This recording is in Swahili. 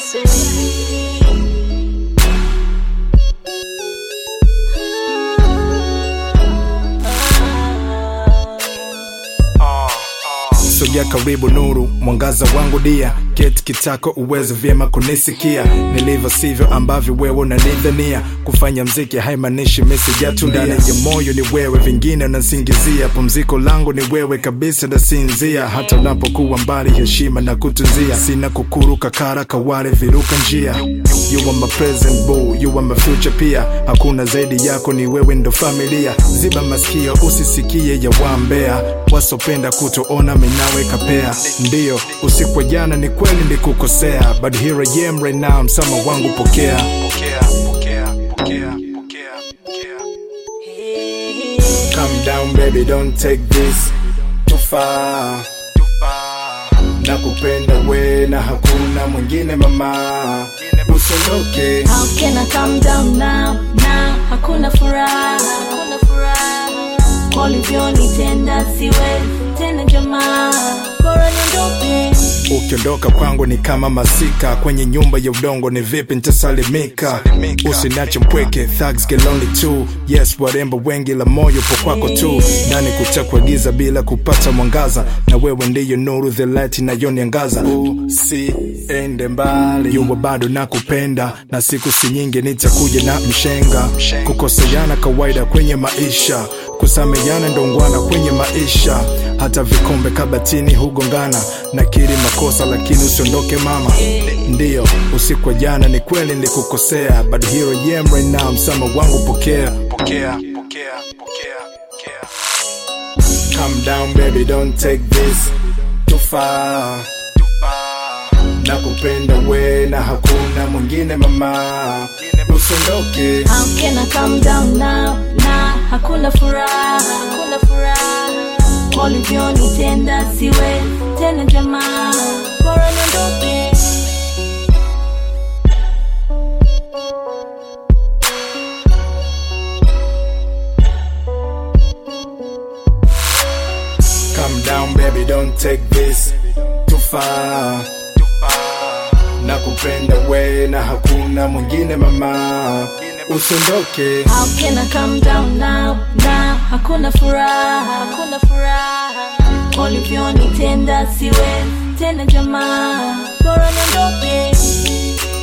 sogea karibu nuru mwangaza wangu dia keti kitako uweze vyema kunisikia nilivyo sivyo ambavyo wewe unanidhania kufanya mziki haimaanishi misijatulia ndani ya moyo ni wewe vingine unasingizia pumziko langu ni wewe kabisa nasinzia hata unapokuwa mbali heshima na kutunzia sina kukuruka kara kawale viruka njia you are my present boo you are my future pia hakuna zaidi yako ni wewe ndo familia ziba masikio usisikie ya wambea wasopenda kutoona minawe kapea ndiyo usiku wa jana ni kweli nilikukosea but here I am right now msama wangu pokea pokea pokea pokea pokea pokea Calm down baby don't take this too far nakupenda we na hakuna mwingine mama usiondoke How can I calm down now? Now hakuna furaha, hakuna furaha. Kwa ulivyonitenda siwezi tena jamaa, bora niondoke. ukiondoka kwangu ni kama masika kwenye nyumba ya udongo ni vipi ntasalimika usinache mpweke thugs get lonely too yes warembo wengi la moyo po kwako tu ndani kutakwa giza bila kupata mwangaza na wewe ndiyo nuru the light inayoniangaza usiende mbali yuwa bado nakupenda na siku si nyingi nitakuja na mshenga kukoseana kawaida kwenye maisha kusameana ndongwana kwenye maisha hata vikombe kabatini hugongana nakiri makosa lakini usiondoke mama ndiyo usiku wa jana ni kweli nilikukosea but here I am right now msama wangu pokea pokea pokea pokea pokea calm down baby don't take this too far nakupenda we na hakuna mwingine mama usiondoke How can I calm down now? Na hakuna furaha, hakuna furaha. Kwa ulivyonitenda siwezi tena jamaa, bora niondoke. Calm down baby don't take this too far nakupenda we na hakuna mwingine mama usiondoke How can I calm down now? Na hakuna furaha, hakuna furaha. Kwa ulivyonitenda siwezi tena jamaa, bora niondoke.